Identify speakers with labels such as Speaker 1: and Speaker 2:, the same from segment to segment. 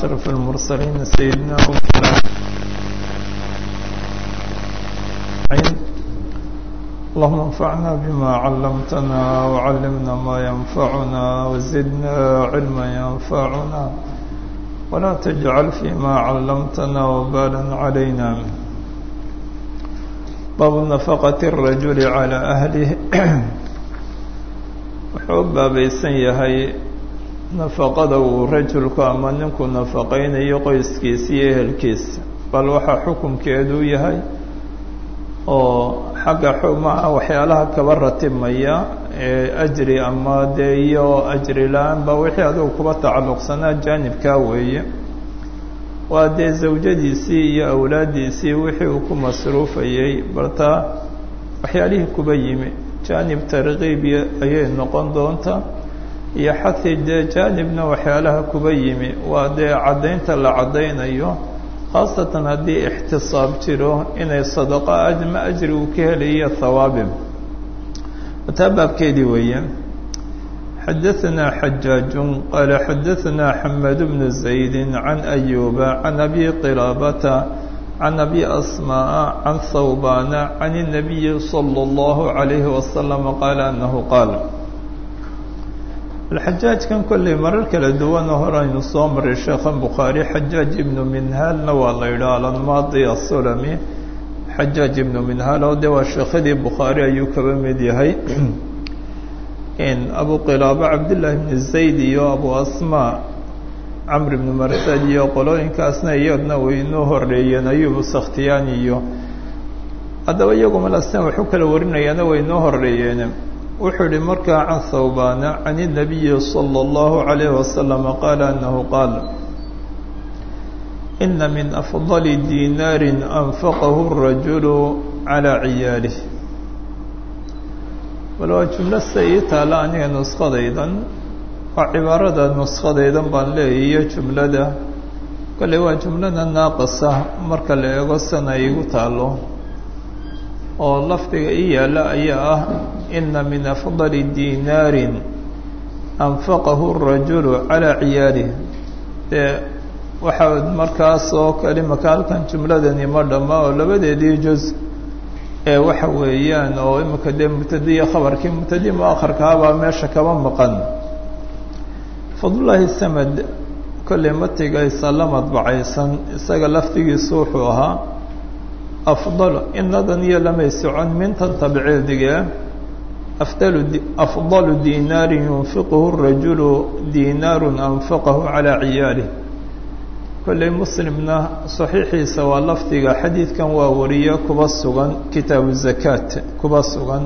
Speaker 1: أشرف المرسلين سيدنا ومولانا اللهم انفعنا بما علمتنا وعلمنا ما ينفعنا وزدنا علما ينفعنا ولا تجعل فيما علمتنا وبالا علينا باب نفقة الرجل على أهله wuxuu baabaysan yahay nafaqada uu rajulku ama ninku nafaqaynayo qoyskiisa iyo ehelkiisa bal waxaa xukunkeedu yahay oo xagga xumaha waxyaalaha kaba ratibmaya ee ajri ama dee iyo ajri la-aanba wixii adigu kuba tacalluqsanaa jaanibkaa weeye waa dee zawjadiisii iyo awlaaddiisii wixii uu ku masruufayey baltaa waxyaalihii kuba yimi jaanib tarkiib ayay noqon doontaa iyo xathi dee jaanibna waxyaalaha kuba yimi waa dee caddaynta la caddaynayo khaasatan haddii ixtisaab jiro inay sadaqo ajma ajri uu ka helayo hawaabim taa baabkeedii weeye xadaثna xajaaج qaala xadaثna xamed bnu زaydi can أyuba can abi qilaabata can abi asmaaء can hawbana can الnabiyi slى اllahu عalayhi waslama qaala anahu qaal alxajaajkan kolley marar kala duwana hore aynu soo maray sheekhan bukhaari xajaaj ibnu minhaalna waa la yidhaha alanmaadi asulami xajaaj ibnu minhaal oo de waa sheekhadii bukhaari ayuu kaba mid yahay abu qilaaba cabdillaahi bni zayd iyo abu asmaa camr ibnu marsad iyo qolooyinkaasna iyadna way inoo horeeyeen ayubu sakhtiyaani iyo haddaba iyaguma lasen waxu kala warinayaana way inoo horeeyeen wuxuu ihi markaa can hawbana can الnabiyi slى اllahu عalayh waslama qaala anahu qaal ina min afضali dinaari anfaqahu الrajulu calى ciyaalih bal waa jumlo se ii taala aniga nuskadaydan waa cibaarada nuskadaydan baan leeyahy iyo jumlada kolley waa jumlada naaqisa marka la eego sana igu taalo oo lafdiga ii yaalla ayaa ah ina min afضali dinaari anfaqahu الrajulu calى ciyaalih dee waxaa markaas oo kale maka halkan jumladani ma dhama oo labadeedii juz ee waxa weeyaan oo imika dee mubtadiya khabarkii mubtadi muakharkaabaa meesha kaba maqan fadlullaahi samed kolley matigaysa la madbacaysan isaga lafdigiisu wuxuu ahaa afdal inadan iyo lamay socon mintan tabceedige afdalu afdalu dinaarin yunfiquhu rajulu dinaarun anfaqahu calaa ciyaalih kolley muslimna saxiixiisa waa lafdiga xadiidkan waa wariye kuba sugan kitaabu zakaat kuba sugan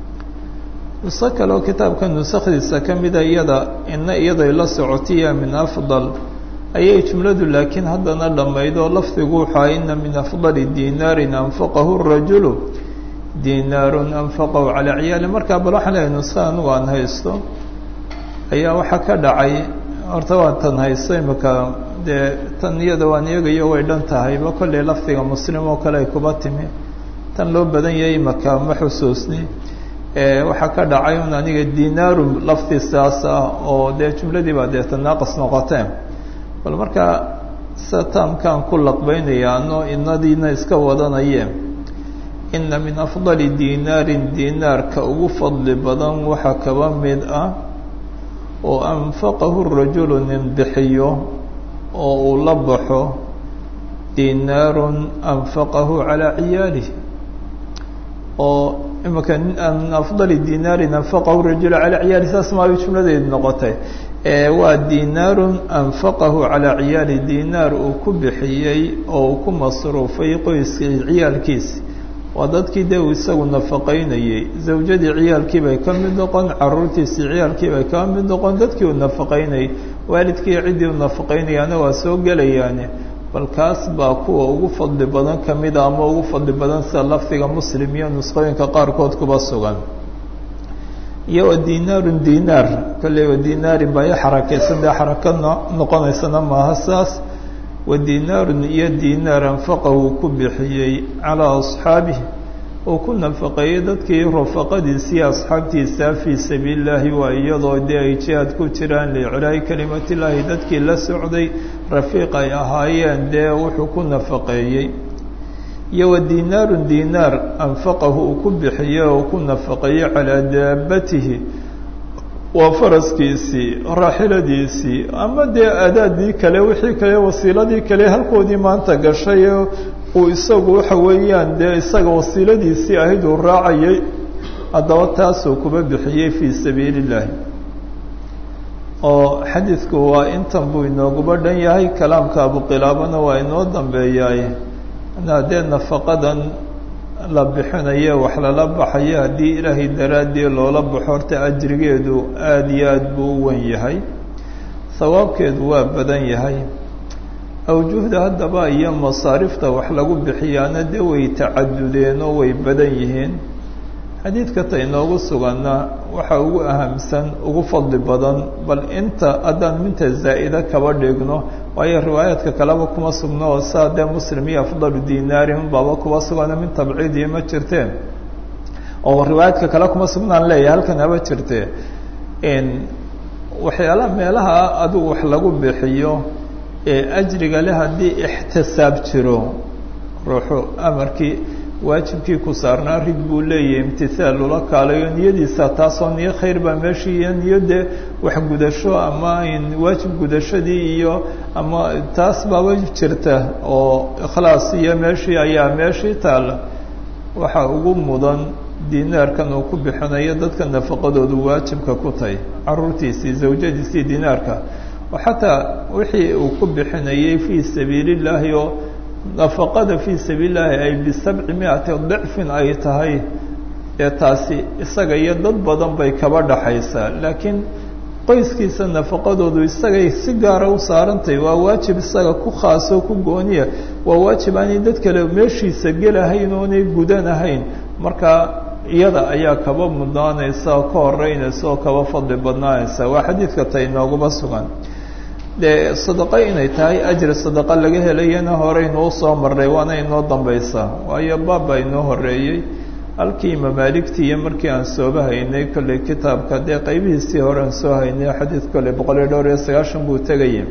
Speaker 1: nuso kaleoo kitaabka nusakdiisa ka mida iyada ina iyaday la socotiya min afdal ayay jumladu laakiin haddana dhammaydoo lafdigu wuxua ina min afdali dinaarin anfaqahu rajulu dinaarun anfaqahu calaa ciyaali markaa bal waxaan leehay nuska anugu aan haysto ayaa waxaa ka dhacay horta waa tan haysto imika dee tan iyada waan iyagayo way dhan tahayba kolley lafdiga muslim oo kale ay kuba timi tan loo badan yahay imaka ma xusuusni waxaa ka dhacay un aniga dinaaru lafdi saas ah oo dee jumladii baa dee tanaaqas noqoteen bal markaa sataamkaan ku laqbaynayaano inadiina iska wadanayeen ina min afdali dinaarin dinaarka ugu fadli badan waxaa kaba mid ah oo anfaqahu rajulu nin bixiyo oo uu la baxo dinaarun anfaqahu calaa ciyaalih oo imika min afdali dinaarin anfaqahu rajulu calaa ciyaalih saas maabay jumladeedu noqotay waa dinaarun anfaqahu calaa ciyaali dinaar uu ku bixiyey oo uu ku masruufay qoyskii ciyaalkiisi waa dadkii dee uu isagu nafaqaynayey zawjadii ciyaalkii bay ka mid noqon caruurtiisii ciyaalkii bay ka mid noqon dadkii uu nafaqaynayay waalidkii ciddii uu nafaqaynayaana waa soo gelayaane bal kaas baa kuwa ugu fadli badan ka mida ama ugu fadli badan sida lafdiga muslim iyo nusqooyinka qaarkood kuba sugan iyo wa dinaarun dinaar kolley wa dinaarin baa i xarakaysan dee xaraka noqonaysana maaha saas wa dinaarun iyo dinaar anfaqahu ku bixiyey calaa asxaabihi uu ku nafaqeeyey dadkii rufaqadiisii asxaabtiisa fii sabiili illaahi waa iyadoo dee ay jihaad ku jiraan liiclaahi kelimatillaahi dadkii la socday rafiiq ay ahaayeen dee wuxuu ku nafaqeeyey iyo wa diinaarun diinaar anfaqahu uu ku bixiyey oo ku nafaqeeyey calaa daabatihi waa faraskiisii raaxiladiisii ama dee adaadii kale wixii kale wasiiladii kale halkoodii maanta gashay uu isagu waxa weeyaan dee isaga wasiiladiisii ahayd uu raacayay haddaba taasuu kuba bixiyey fii sabiili illaahi oo xadiidku waa intan buu inooguba dhan yahay kalaamka abuqilaabana waa inoo dambeeyaay haddee nafaqadan la bixinayo wax lala baxayo haddii ilaahay daraaddii loola baxo horta ajrigeedu aada iyo aada buu u wen yahay sawaabkeedu waa badan yahay awjuhda haddaba iyo masaarifta wax lagu bixiyaana dee way tacadudeen oo way badan yihiin xadiidka ta inoogu suganna waxa ugu ahamsan ugu fadli badan bal inta haddaan minta zaa'ida kaba dhigno waayo riwaayaadka kaleba kuma sugno oo saa dee muslim iyo afdalu dinaarin baaba kuba sugano min tabciidii ma jirteen oo riwaayaadka kale kuma sugnaan leeyahay halkan haba jirtee waxyaalaha meelaha adigu wax lagu bixiyo ee ajriga le haddii ixtisaab jiro ruuxu amarkii waajibkii ku saarnaa rid buu leeyahay imtihaal ula kaalayo niyadiisa taasoo niyo khayr baa meeshii iyo niyo dee wax gudasho ama waajib gudashadii iyo ama taas baaba jirta oo ikhlaas iyo meeshii ayaa meeshii taalla waxaa ugu mudan dinaarkan uu ku bixinayo dadka nafaqadoodu waajibka ku tahay caruurtiisii zawjadiisii dinaarka oo xataa wixii uu ku bixinayay fii sabiili illaahi oo nafaqada fii sabiili llaahi ay bisabci miati dicfin ay tahay ee taasi isaga iyo dad badan bay kaba dhaxaysaa laakiin qoyskiisa nafaqadoodu isagay si gaara u saarantahay waa waajib isaga ku khaasoo ku gooniya waa waajib aanay dad kale meeshiisa gelahayn oonay gudanahayn marka iyada ayaa kaba mudnaanaysa oo ka horeynaysa oo kaba fadli badnaanaysa waa xadiidka ta inooguba sugan dee sadaqo inay tahay ajri sadaqo laga helayana horeynuu soo marray waana inoo dambaysaa waayo baabba inoo horeeyey halkii mamaaligtii iyo markii aan sooba haynay kolley kitaabka dee qaybihiisii hore aan soo haynay xadiid kolley boqol iyo dhowr iyo sagaashan buu tegaya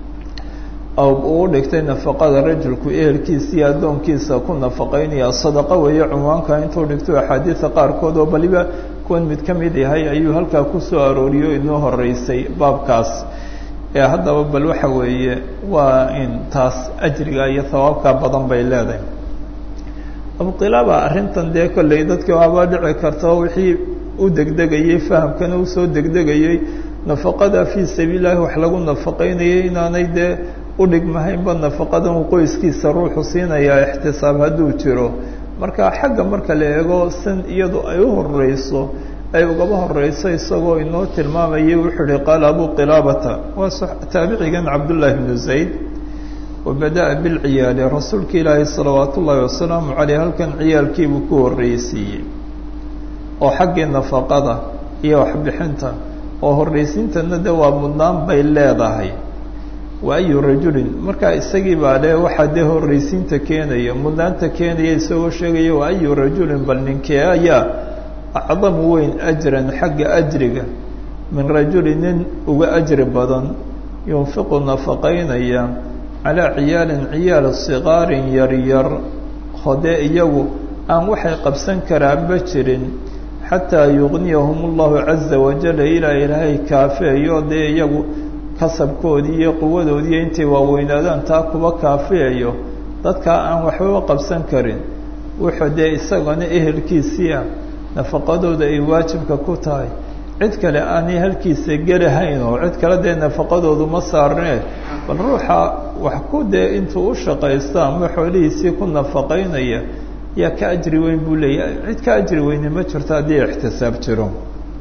Speaker 1: uu dhigtay nafaqada rajulku ehelkiisa iyo addoonkiisa ku nafaqaynaya sadaqo weeye cunwaanka intuu dhigto axaadiida qaarkood oo baliba kuwan mid ka mid yahay ayuu halkaa ku soo arooriyo inoo horeysay baabkaas ee haddaba bal waxa weeye waa in taas ajriga iyo hawaabka badan bay leedahay abuqilaaba arrintan dee kolley dadkii waaba dhici karta wixii u degdegayey fahamkana usoo degdegayey nafaqada fii sabiil llahi wax lagu nafaqaynayay inaanay dee udhigmahaynba nafaqadan uu qoyskiisa ruuxu siinayaa ixtisaab hadduu jiro marka xagga marka la eego san iyadu ay u horeyso ay ugaba horeyso isagoo inoo tilmaamayay wuxuu ihi qaala abu qilaabata waa taabicigan cabdullaahi bnu zayd wabada'a bilciyaali rasuulka ilaahi salawaat ullaahi wasalaamu caleyh halkan ciyaalkiibuu ku horreysiiyey oo xaggii nafaqada iyo waxbixinta oo horreysiintana de waa mudnaan bay leedahay wa ayu rajulin markaa isagii baa le waxaa dee horreysiinta keenaya mudnaanta keenaya isagoo sheegaya wa ayu rajulin bal ninkee ayaa acdamu weyn ajran xagga ajriga min rajuli nin uga ajri badan yunfiqu nafaqaynaya calaa ciyaalin ciyaal sikaarin yaryar hodee iyagu aan waxay qabsan karaanba jirin xataa yugniyahum allahu caza wajal ilaa ilaahay kaafeeyo dee iyagu kasabkoodii iyo quwadoodiiyo intay waaweynaadaan taa kuba kaafiyayo dadkaa aan waxbaba qabsan karin wuxuu dee isagana ehelkiisii ah nafaqadooda ay waajibka ku tahay cid kale aanay halkiisa gelahayn oo cid kale dee nafaqadoodu ma saarnee bal ruuxa wax ku dee intuu u shaqaysto ama xoolihiisii ku nafaqaynaya yaa ka ajri weyn buu leeyahay cid ka ajri weyne ma jirto haddii ixtisaab jiro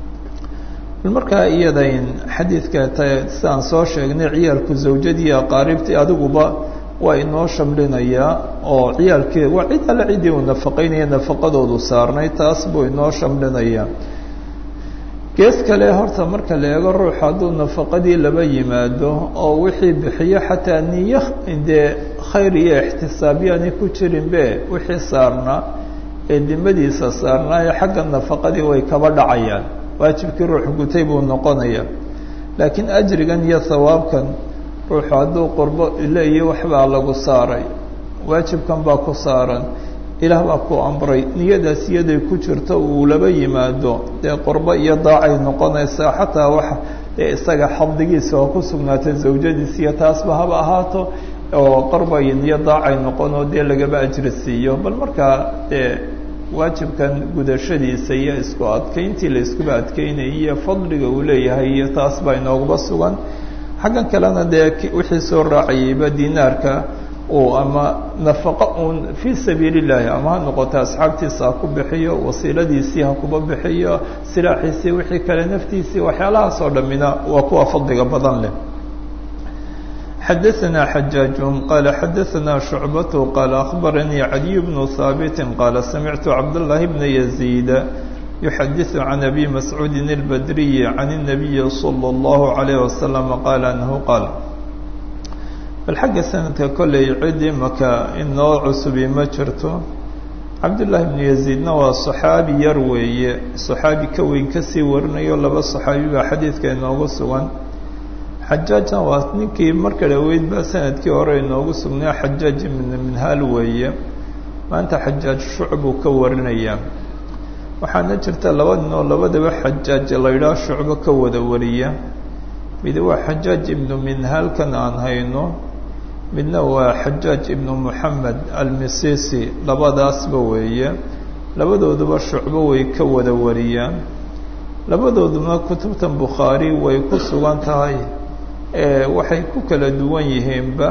Speaker 1: bal markaa iyadayn xadiidka t sidaan soo sheegnay ciyaalku zawjadii aqaaribtii adiguba waa inoo shamlinayaa oo ciyaalkii waa cid alle ciddii uu nafaqaynaya nafaqadoodu saarnay taas buu inoo shamlinayaa gees kale horta marka la eego ruux hadduu nafaqadii laba yimaado oo wixii bixiyo xataa niyo dee khayr iyo ixtisaabyaani ku jirinbe wixii saarnaa ee dimadiisa saarnaayo xagga nafaqadii way kaba dhacayaan waajibkii ruux gutay buu noqonaya laakiin ajrigan iyo hawaabkan ruuxu hadduu qurbo leeyo waxbaa lagu saaray waajibkan baa ku saaran ilaah baa ku amray niyadaas iyaday ku jirto uu laba yimaado dee qurbo iyo daacay noqonaysaa xataa waxa dee isaga xabdigiisa oo ku sugnaatay zawjadiis iyo taasba haba ahaato oo qorba iyo daacay noqonoo dee lagaba ajri siiyo bal markaa dee waajibkan gudashadiisa iyo isku adkeyntii la iskuba adkeynayay iyo fadliga uu leeyahay iyo taas baa inooguba sugan xaggan kalena dee wixii soo raacayayba dinaarka uu ama nafaqo uun fii sabiili llaahi ama ha noqoto asxaabtiisa ha ku bixiyo wasiiladiisii ha kuba bixiyo silaaxiisii wixii kale naftiisii waxyaalahaas oo dhammina waa kuwa fadliga badan leh xadaثna xajaaج qala xadaثna شhucbaة qala akhbaranii عaliي bnu haaبit qala samictu cabdالlahi bna يزيid yuxadiث can abi mascuudi الbadriyi can الnabiyi slى الlahu عalيه waslم qala anahu qaal bal xagga sanadka kolley cidi maka inoo cusubi ma jirto cabdullaahi bnu yaziidna waa saxaabi yar weeye saxaabi ka weyn kasii warinayo laba saxaabi baa xadiidka inoogu sugan xajaajna waa ninkii marka dhaweyd baa sanadkii hore inoogu sugnaa xajaaj ibnu minhaal weeye maanta xajaaj shucbuu ka warinayaa waxaana jirta laba nin oo labadaba xajaaj la yidhaah shucbo ka wada wariya mid waa xajaaj ibnu minhaalkan aan hayno midna waa xajaaj ibnu moxamed almisisi labadaasba weeye labadooduba shucbo way ka wada wariyaan labadooduna kutubtan bukhaari way ku sugan tahay waxay ku kala duwan yihiinba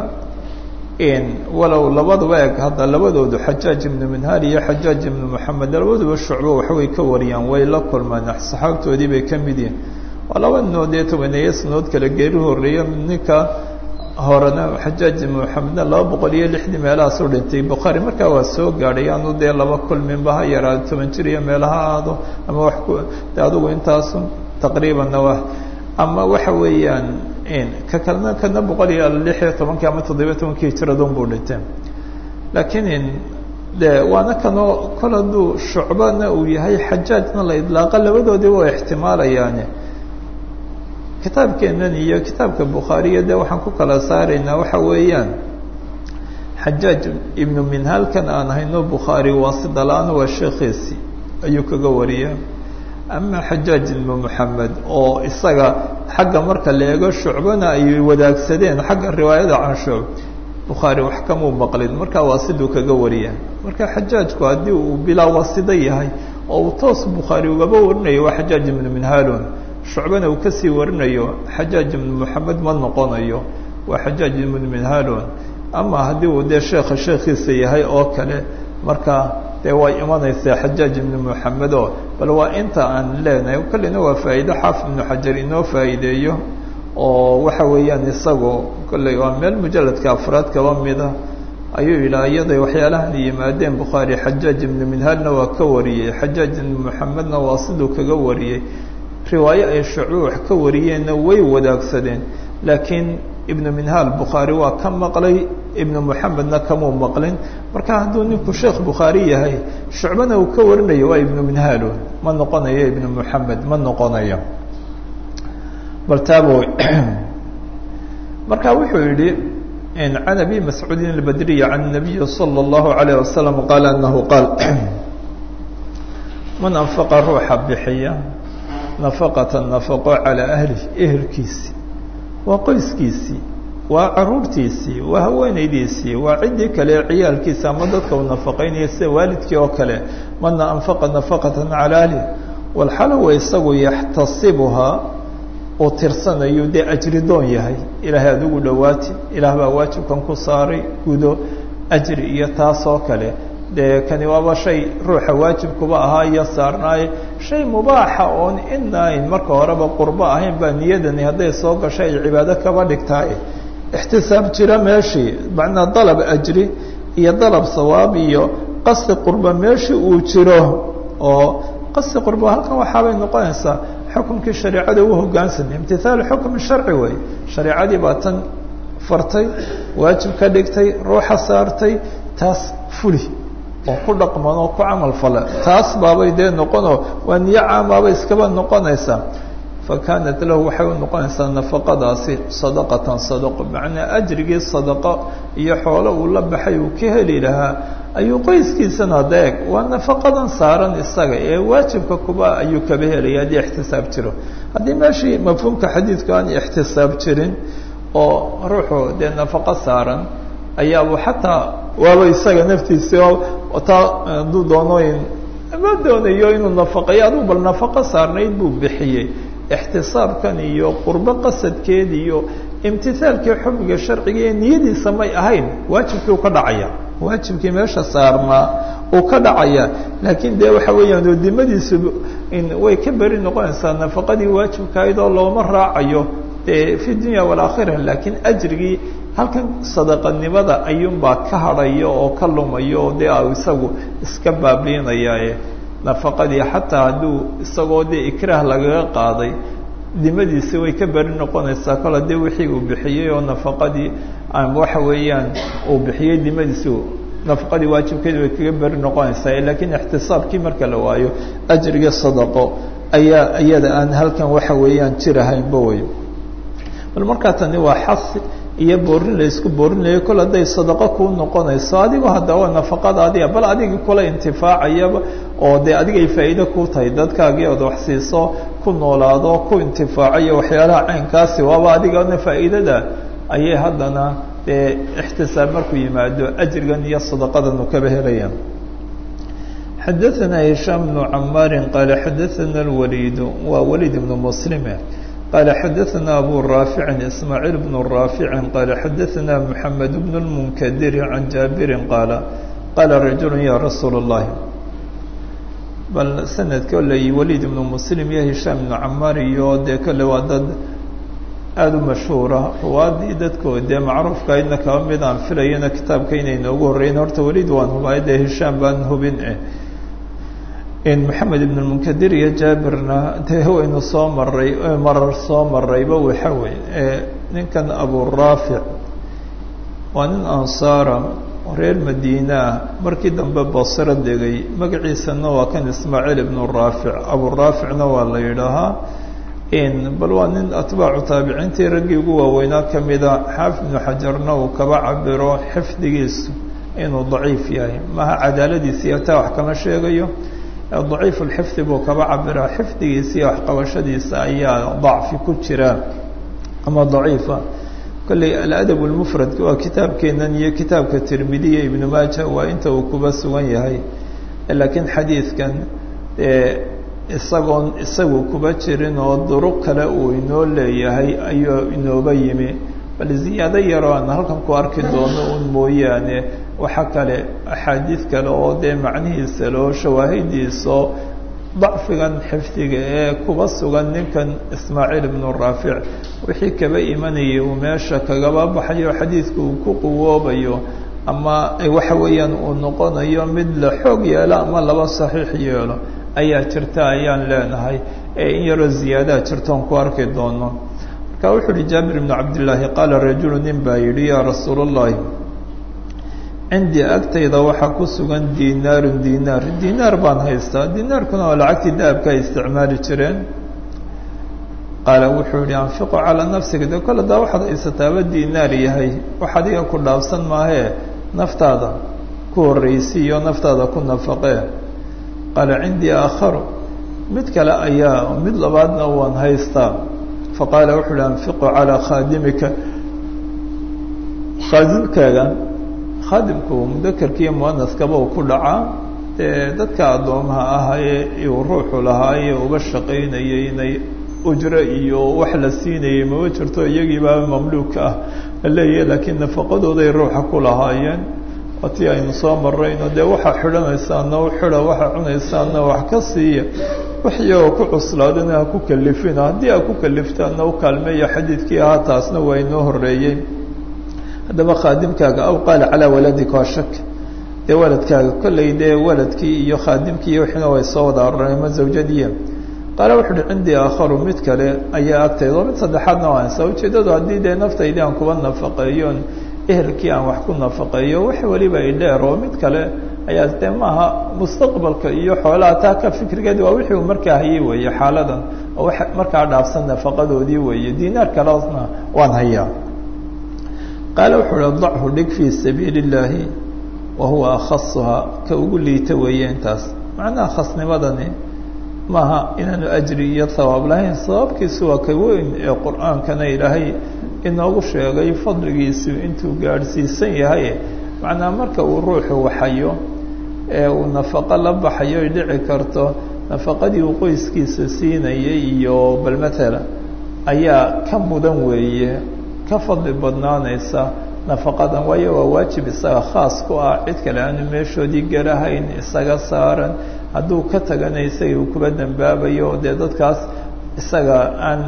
Speaker 1: walow labaduba eg hadda labadoodu xajaaj ibnu minhaal iyo xajaaj ibnu moxamed labaduba shucbo waxbay ka wariyaan way la kulmaan saxaabtoodii bay ka mid yihiin waa laba ninoo dee tobaneeyo sanood kale geeri horeeya ninka horena xajaaj ibnu moxamedna laba boqol iyo lixdii meelahaas u dhintay bukhaari markaa waa soo gaadhay aanu dee laba kulminba ha yaraado toban jir iyo meelaha aado ama wax ku de adugu intaasu taqriibanna wa ama waxa weeyaan ka kalena kana boqol iyo lix iyo tobankii ama toddobiyo tobankii hijiradun buu dhintay laakiin de waana kanoo kol hadduu shucbana uu yahay xajaajna la idlaaqa labadoodii waa ixtimaalayaani kitaabkeenan iyo kitaabka bukhaariya de waxaan ku kala saaraynaa waxa weeyaan xajaaj ibnu minhaalkan aan hayno bukhaari waasida la-aan waa sheekhiisi ayuu kaga wariya ama xajaaj ibnu moxamed oo isaga xagga marka la eego shucbana ay wadaagsadeen xagga riwaayada can shucb bukhaari wax kamuu maqlin markaa waasiduu kaga wariya marka xajaajku haddii uu bilaa waasida yahay oo uu toos bukhaari ugaba warinayo waa xajaaj ibnu minhaalun shucbana uu kasii warinayo xajaaj ibnu moxamed ma noqonayo waa xajaaj ibnu minhaalun ama haddii uu dee sheekha sheekhiisa yahay oo kale marka dee way imanaysaa xajaaj ibnu moxamed oo bal waa inta aan leenahay kolleyna waa faa'iido xaafid ibnu xajar inoo faa'iideeyo oo waxa weeyaan isagu kolley waa meel mujaladka afraad kaba mida ayuu yidhaha iyaday waxyaalahan yimaadeen bukhaari xajaaj ibnu minhaalna waa ka wariyey xajaaj ibnu moxamedna waa siduu kaga wariyey riwaayo ay shucbo wax ka wariyeenna way wadaagsadeen laakiin ibnu minhaal bukhaari waa ka maqlay ibnu moxamedna kamuu maqlin marka hadduu ninku sheekh bukhaari yahay shucbana uu ka warinayo waa ibnu minhaalo ma noqonayo ibnu moxamed ma noqonayo bal taabo marka wuxuu yihi can abi mascuudin albadriy can nabiyi salى اllahu alayh wasalam qaala anahu qaal man anfaqa ruuxa bixiya nafaqata nafaqo calaa ahlih ehelkiisii waa qoyskiisii waa caruurtiisii waa haweenaydiisii waa ciddii kale ciyaalkiisa ama dadka uu nafaqaynaya sida waalidkii oo kale mana anfaqa nafaqatan calaa ahlih walxalowa isagu yaxtasibuhaa uu tirsanayo dee ajridoon yahay ilaahay adigu dhowaati ilaah baa waajibkan ku saaray gudo ajri iyo taas oo kale dee kani waaba shay ruuxa waajibkuba ahaa iyo saarnaaye shay mubaaxa oon inayn marka horeba qurbo ahayn baa niyadani hadday soo gasho ay cibaado kaba dhigtaay ixtisaab jira meeshii macnaa dalab ajri iyo dalab sawaab iyo qasdi qurba meeshii uu jiro oo qasdi qurba halkan waxaabay noqonaysaa xukumkii shareecada u hogaansamay imtihaalu xukmi sharci wey shareecadii baa tan fartay waajib ka dhigtay ruuxa saartay taas fuli oo ku dhaqman oo ku camal fala taas baabay dee noqonoo waa niyo caamaaba iskaba noqonaysaa fakaanat lahu waxay u noqonaysaa nafaqadaasi sadaqatan sadaqo macnaa ajrigii sadaqo iyo xoolo uu la baxay uu ka heli lahaa ayuu qoyskiisana deeg waa nafaqadan saaran isaga ee waajibka kuba ayuu kaba helaya haddii ixtisaab jiro haddii meeshii mafhuumka xadiidku aan ixtisaab jirin oo ruuxu dee nafaqo saaran ayaaba xataa waaba isaga naftiisi taa hadduu doonooyin ma doonayo inuu nafaqeeyo aduu bal nafaqo saarnayd buu bixiyey ixtisaabkan iyo qurbo qasadkeed iyo imtisaalkii xubniga sharciga ee niyadiisa may ahayn waajibkii uu ka dhacaya waajibkii meesha saarnaa uu ka dhacaya laakiin dee waxa weeyaan oodimadiisu way ka beri noqonaysaa nafaqadii waajibkahayd oo looma raacayo dee fi dunya walaakhira laakiin ajrigii halkan sadaqanimada ayuunbaa ka hadhaya oo ka lumaya oo dee isagu iska baabiinaya nafaqadii xataa hadduu isagoo dee ikraah lagaga qaaday dimadiisi way ka beri noqonaysaa kol haddii wixii uu bixiyey oo nafaqadii waxa weeyaan uu bixiyey dimadiisi nafaqadii waajibkeedi way kaga beri noqonaysaa laakiin ixtisaabkii marka la waayo ajriga sadaqo ayaa iyada aan halkan waxa weeyaan jirahaynba wey bal markaa tani waa xasi iyo boorin la isku boorinayo kol hadday sadaqo kuu noqonayso adigo haddaba nafaqada adiga bal adigii kula intifaacayaba oo dee adigay faa'iido ku tahay dadkaagii ood wax siiso ku noolaado ku intifaacayo waxyaalaha caynkaasi waaba adigana faa'iidada ayay haddana dee ixtisaab markuu yimaado ajrigan iyo sadaqadan uu kaba helayaan xadaثana hishaam bnu camaari qaala xadaثana اlwaliid waa waliid ibnu muslime qaala xadaثana abu raafici ismaaciil bnu raafici qaala xadaثana mxamed bn اlmunkadiri can jaabirin qaala qaala rajulu ya rasuul الlahi bal sanadka oley waliid ibnu muslim iyo hishaam ibnu camaar iyo dee kole waa dad aada u mashhuura ruwaadii dadkood dee macruufka idna kaba mid aan filayana kitaabka inay noogu horreyn horta waliid waan hubay dee hishaam baan hubin eh maxamed ibn munkadir iyo jaabirna dee waynu soo maray marar soo marayba waxa wey ninkan aburaafic waa nin ansaara reer madiinaa markii dambe basro degay magaciisana waa kan ismaaciil ibnu raafic aburaaficna waa la yidhaahaa bal waa nin atbaacu taabiciintii raggii ugu waaweynaa ka mida xaafid ibnu xajarna uu kaba cabiro xifdigiisu inuu daciif yahay maha cadaaladiisiiyo taa wax kama sheegayo daciif lxifdi buu kaba cabiraa xifdigiisa iyo waxqabashadiisa ayaa dacfi ku jira ama daciifa kolley aladab lmufrad waa kitaabkeenan iyo kitaabka tirmidiya ibnu maaja waa inta uu kuba sugan yahay laakiin xadiidkan isagoon isagu kuba jirin oo duruq kale uu inoo leeyahay ayuu inooba yimi bal ziyaado yaroo aan halkan ku arki doono un mooyaane waxa kale axaadiid kale oo dee macnihiisa loo shawaahidiiso dacfigan xifdiga ee kuba sugan ninkan ismaaciil ibnu raafic wixii kaba imanayay uu meesha kagaba baxayo xadiidka uu ku quwoobayo ama waxa weeyaan uu noqonayo mid la xoog yeelo ama laba saxiix yeelo ayaa jirta ayaan leenahay ee in yaroo ziyaadaha jirtoon ku arki doono marka wuxuu uhi jaabir ibnu cabdillaahi qaala rajulu nin baa yidhi yaa rasuul allahi cindii agtayda waxaa ku sugan dinaarun dinaar dinaar baan haystaa dinaarkuna waa lacagtii dahabka ay isticmaali jireen qaala wuxuu yihi anfiqu calaa nafsiga de kole daa waxaad haysataaba dinaar yahay wax adiga ku dhaafsan maahee naftaada ku horreysi iyo naftaada ku nafaqee qaala cindii aakharu mid kale ayaa mid labaadna waan haystaa faqaala wuxuu uhi anfiqu calaa khaadimika khaadimkaaga khaadimku mudakarkiiyo muanaskaba uu ku dhacaa dee dadka addoomaha ah ee uu ruuxu lahaaye uba shaqaynayay inay ujro iyo wax la siinayay mama jirto iyagiibaa mamluuka ah la leeyahay laakiin nafaqadooday ruuxa ku lahaayeen watii aynu soo marayno dee waxaa xidhanaysaana u xidha waxaa cunaysaana wax ka siiya wax iyagoo ku cuslaadana ha ku kalifina haddii ha ku kaliftaana u kaalmeeya xadiidkii ahaa taasna waa inoo horreeyey haddaba khaadimkaaga aw qaala calaa waladika waa shak dee waladkaaga kollay dee waladkii iyo khaadimkii iyo wixina way soo wada aroreen ma zawjadiya qaala wuxu uhi cindii aakharu mid kale ayaa agtayda oo mid saddexaadna waa ansa ujeeddadu haddii dee naftaydii aan kuba nafaqeeyoon ehelkii aan wax ku nafaqeeyo wax weliba i dheer oo mid kale ayaa dee maaha mustaqbalka iyo xoolaha taa ka fikrigeed waa wixii uu markaa hayay weeye xaaladan oo wa markaa dhaafsan nafaqadoodii weeye dinaar kaleosna waan hayaa qaale wuxuu uhi dachu dhig fii sabiili اllaahi wa huwa akhasuhaa ka ugu liita weeye intaas macnaha khasnimadani maaha inaanu ajri iyo hawaab lahayn sababkiisu waa ka weyn ee qur-aankana ilaahay inoogu sheegay fadligiisu intuu gaadhsiisan yahay macnaa marka uu ruuxu waxayo ee uu nafaqo la baxayo ay dhici karto nafaqadii uu qoyskiisa siinayay iyo bal matala ayaa ka mudan weeye ka fadli badnaanaysa nafaqadan waayo waa waajib isaga khaas ku ah cid kale aanu meeshoodii garahayn isaga saaran hadduu ka tagana isaga uu kuba dambaabayo dee dadkaas isaga aan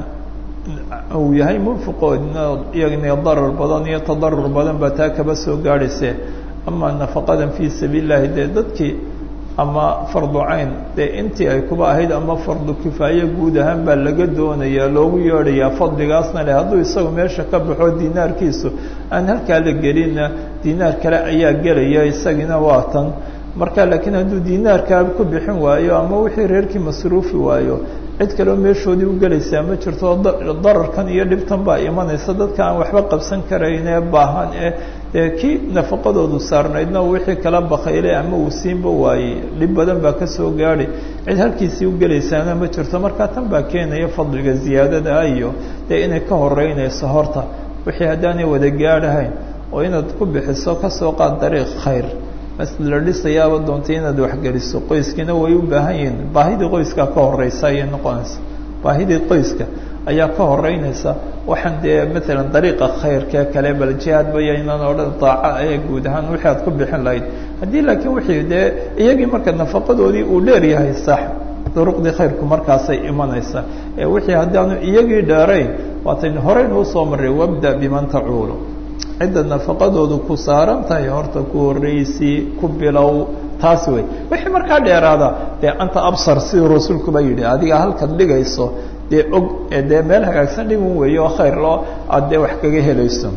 Speaker 1: uu yahay munfiqoodna iyagna darar badan iyo tadarur badan baa taa kaba soo gaadhayse ama nafaqadan fii sabiil llahi dee dadkii ama fardu cayn dee intii ay kuba ahayd ama fardu kifaaye guud ahaan baa laga doonayaa loogu yeedhayaa fadligaasna leh hadduu isagu meesha ka baxo dinaarkiisu aan halkaa la gelinna dinaar kale ayaa gelaya isagina waa tan marka laakiin hadduu dinaarkaa ku bixin waayo ama wixii reerkii masruufi waayo cid kaleo meeshoodii u gelaysaa ma jirto dararkan iyo dhibtan baa imanaysa dadka aan waxba qabsan karayn ee baahan ee dee kii nafaqadoodu saarnaydna wixii kala bakaylay ama uu siinba waayey dhib badan baa kasoo gaadhay cid halkiisii u gelaysaana ma jirto marka tan baa keenaya fadliga ziyaadada ah iyo dee inay ka horeynayso horta wixii haddaanay wada gaadhahayn oo inaad ku bixiso kasoo qaad dariiq khayr la dhisayaaba doontay inaad waxgeliso qoyskiina way u baahan yihiin baahidii qoyska ka horeysa ayay noqonaysa baahidii qoyska ayaa ka horeynaysa waxaan dee matalan dariiqa khayrkee kale bal jihaad bayaynan odhan daaca ee guud ahaan wixii aad ku bixin lahayd haddii laakiin wixii dee iyagii marka nafaqadoodii uu dheer yahay sax duruqdii khayrku markaasay imanaysa ee wixii haddaanu iyagii dheerayn waataynu horeynu usoo marray wabda biman tacuulu cidda nafaqadoodu ku saaran tahay horta ku horreysii ku bilow taas wey wixii markaa dheeraada dee anta absar siduu rasuulkuba yidhi adiga halkaad dhigayso dee og dee meel hagaagsan dhigun weeye oo khayr loo aad dee wax kaga helayso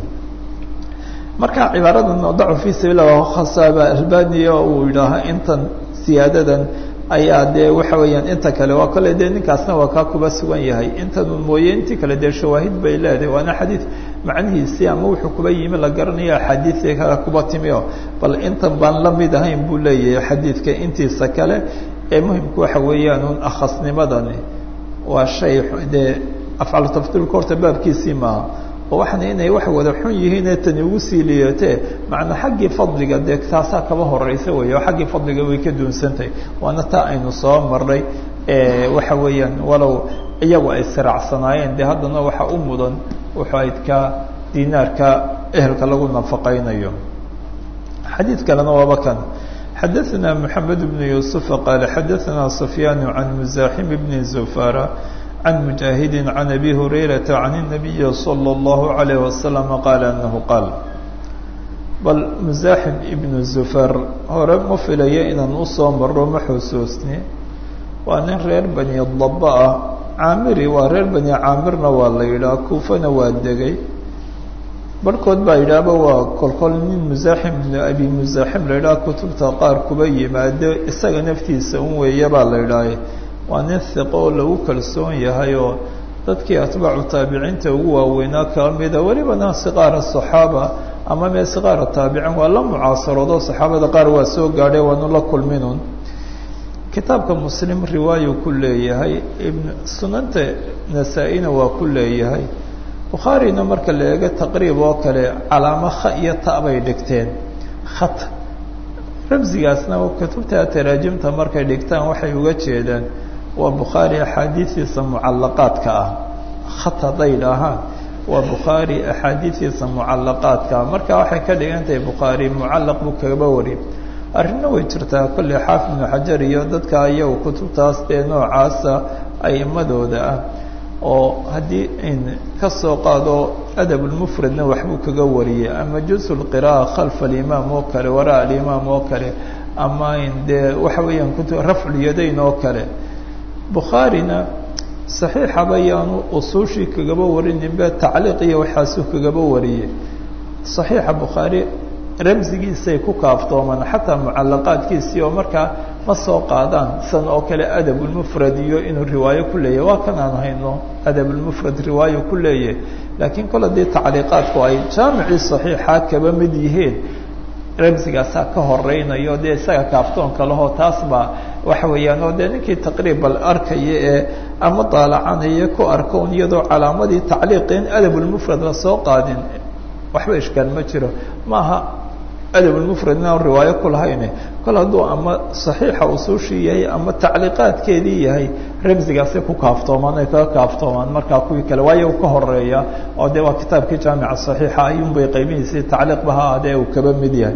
Speaker 1: marka cibaaradan dacu fi sabiil khasaaba albaniya uu yidhaaha intan siyaadadan ayaa dee waxa weeyaan inta kale waa kale dee ninkaasna waa kaa kuba sugan yahay intanu mooye intii kale dee shawaahid bay leedahay waana xadiid macnihiisii ama wuxuu kuba yimi la garanaya axaadiidii kale kuba timi o bal intan baan la mid ahayn buu leeyahay xadiidka intiisa kale ee muhimku waxa weeyaan un akhasnimadani waa shay dee afcalu tafdiilka horta baabkiisii maaha oo waxaana inay wax wada xun yihiinee tani ugu sii liidatee macnaa xaggii fadliga dee taasaa kaba horeysa wey oo xaggii fadliga way ka duunsantahay waana taa aynu soo marnay waxa weeyaan walow iyagu ay siraacsanaayeen dee haddana waxa u mudan wuxuu ayd ka dinaarka ehelka lagu nafaqaynayo xadiid kalena waaba kan xadaثna mحamed بن yuسuف qaal xadaثna سfyaan عan مزاxim بn زufara عن مجاهد عن أبي هريرة عن النبي صلى الله عليه وسلم قال أنه قال bal مزاحم بن زفر hore ma filaya inaan usoo maro ma xusuusni waa nin reer bني daba ah caamiri waa reer bني caamirna waa la yidhaha kuufana waa degay barhkood baa yidhaahba waa kolkol nin مزاحم بن أبي مزاحم la yidhaha kutubta qaar kuba yimaado isaga naftiisa un weeye baa la yidhaaha waa nin hiqo oo lagu kalsoon yahay oo dadkii atbaacu taabiciinta ugu waaweynaa kala mida welibana siqaara saxaaba ama mee siqaara taabicin waa la mucaasaroodo saxaabada qaar waa soo gaadhay waanu la kulminun kitaabka muslim riwaayu ku leeyahay ibn sunanta nasaa-ina waa ku leeyahay bukhaarina marka la eego taqriib oo kale calaamo kha iyo ta bay dhigteen khat ramsigaasna kutubta taraajimta markay dhigtaan waxay uga jeedaan waa bukhaari axaadiistiisa mucalaqaadka ah khat hadday dhahaan waa bukhaari axaadiistiisa mucalaqaadka ah marka waxay ka dhigan tahay bukhaari mucalaq buu kagaba wari arrinna way jirtaa kolley xaafid ibnu xajar iyo dadka iyagu kutubtaas dee noocaasa aimadooda ah oo haddii in ka soo qaado adabulmufradna waxbuu kaga wariyey ama jusu lqira'a khalfa alimaam oo kale waraa alimaam oo kale ama in dee waxa weeyaan kutu rafculyadayn oo kale bukhaarina saxiixaba yaanu usuushii kagaba warinin be tacliiq iyo waxaasuu kagaba wariyey saxiixa bukhaari ramsigiisay ku kaaftoomaan xataa mucalaqaadkiisii oo markaa ma soo qaadaan san oo kale adabulmufrad iyo inuu riwaayo ku leeyahy waa kan aan hayno adabulmufrad riwaayo ku leeyahy laakiin kol haddii tacliiqaadku ay jaamicii saxiixa kaba mid yihiin ramsigaasaa ka horeynayo dee isaga kaaftoonka lahoo taas baa waxa weeyaan oo dee ninkii taqriibal arkaya ee ama daalacanaya ku arkoon iyadoo calaamadii tacliiqi in adabulmufrad lasoo qaadin waxba ishkaal ma jiro maaha adabulmufrad inaan riwaayo ku lahayne kol hadduu ama saxiixa usuushii yahay ama tacliiqaadkeedii yahay ramsigaasay ku kaaftoomaan ay kaga kaaftoomaan markaa kuwii kale waayo uu ka horeeya oo dee waa kitaabkii jaamica saxiixa ayuunbay qaybihiisii tacliiqba ha adee uu kaba mid yahay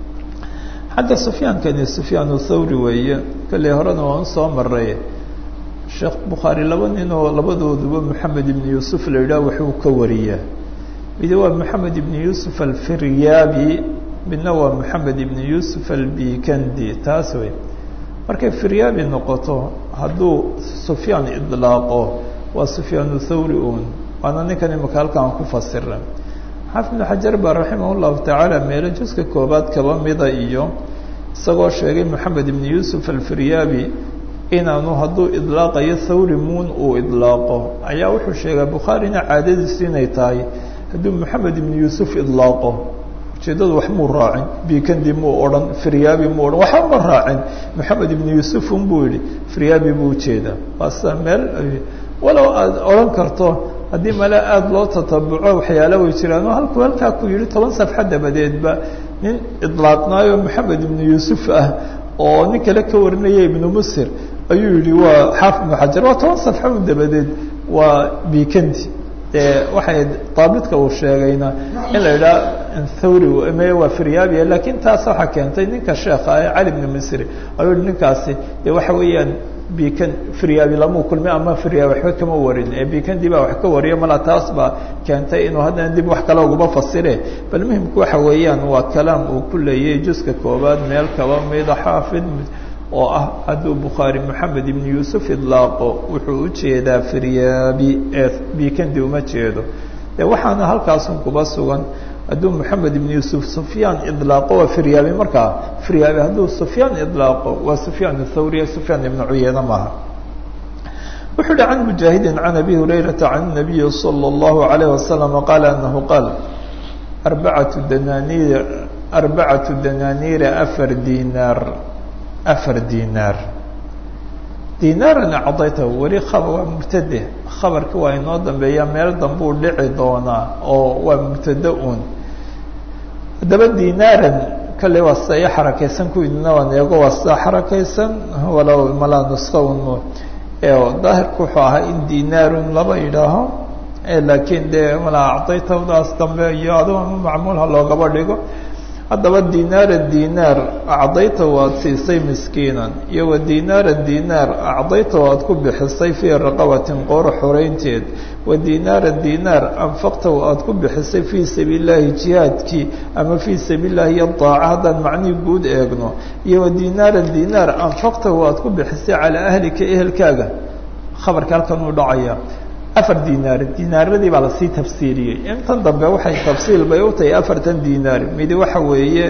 Speaker 1: xagga sufyaankani sufyaan thawri weeye kolley horena waan usoo maray sheekh bukhaari laba nin oo labadooduba moxamed ibn yuusuf la yidhaah waxuu ka wariyaa midi waa moxamed ibn yuusuf alfiryaabi midna waa moxamed ibn yuusuf albikandi taas wey markay firyaabi noqoto hadduu sufyaan idlaaqo waa sufyaan thawri un waana ninkan imaka halkaan ku fasira xaafid ibnu xajar baa raximah llahu tacaala meelo juska koobaad kaba mida iyo isagoo sheegay moxamed ibn yuusuf alfiryaabi inaanu hadduu idlaaqayo thawri muun uu idlaaqo ayaa wuxuu sheegaa bukhaarina caadadiisu inay tahay hadduu moxamed ibn yuusuf idlaaqo ujeeddadu wax muu raacin bikandi muu odhan firyaabi muu odhan waxba ma raacin moxamed ibn yuusuf un buu yihi firyaabi buu ujeedaa waa sida meel walow aad odhan karto haddii male aada loo tatabuco waxyaala way jiraan oo halkuu halkaa ku yihi toban safxa dabadeedba nin idlaaqnaayo moxamed ibnu yuusuf ah oo nin kale ka warinaya ibnu musir ayuu yihi waa xaafid ibnu xajar waa toban safxa un dabadeed waa bikandi dee waxay daabidka uu sheegayna in la yidhaha thawri me waa firyaabiya lakin taas waxaa keentay ninka sheekha ee cali ibnu misri ayuu yihi ninkaasi dee waxa weeyaan bikan firyaabi lamuu kulmay ama firyaabi waxba kama warin ee bikandi baa wax ka wariya mala taas baa keentay inuu haddana dib wax kale uguma fasire bal muhimku waxa weeyaan waa kalaam uu ku leeyay juska koobaad meel kaba mida xaafid oo ah hadduu bukhaari moxamed ibn yuusuf idlaaqo wuxuu ujeedaa firyaabi ee bikandi uma jeedo de waxaana halkaasun kuba sugan hadduu moxamed ibn yuusuf sufyaan idlaaqo waa firyaabi markaa firyaabi hadduu sufyaan idlaaqo waa sufyaan thawriya sufyaan ibnu cuyeyne maaha wuxuu uhi can mujaahidin can abi hurayrata can nabiyi salى اllahu alayh wasalam qaala anahu qaal arbacatu dananiir arbacatu dananiira afar dinaar afar dinaar dinaaran acdaytahu weli khaba waa mubtade khabarka waa inoo dambeeya meel dambuu dhici doonaa oo waa mubtade un haddaba dinaaran kale waa sida i xarakaysan kuwiidna waan eego waa sida xarakaysan walow malaa nuska un daahirku wuxuu ahaa in dinaarun laba yidhaaho laakiin dee malaa acdaytahdaas dambe iyo adu ama macmuulha loogaba dhigo haddaba dinaara dinaar acdayta waad siisay miskiinan iyo wa dinaara dinaar acdayta waad ku bixisay fii raqabatin qooro xoreynteed wa dinaara dinaar anfaqta aad ku bixisay fii sabiil llaahi jihaadkii ama fii sabiil llahi iyo daaca haddaan macnihii guud eegno iyo wa dinaara dinaar anfaqta waad ku bixisay calaa ahlika ehelkaaga khabarka halkan uu dhacaya afar dinaar dinaaradii baa lasii tafsiiriyey intan dambe waxay tafsiil bay u tahay afartan dinaar midi waxa weeye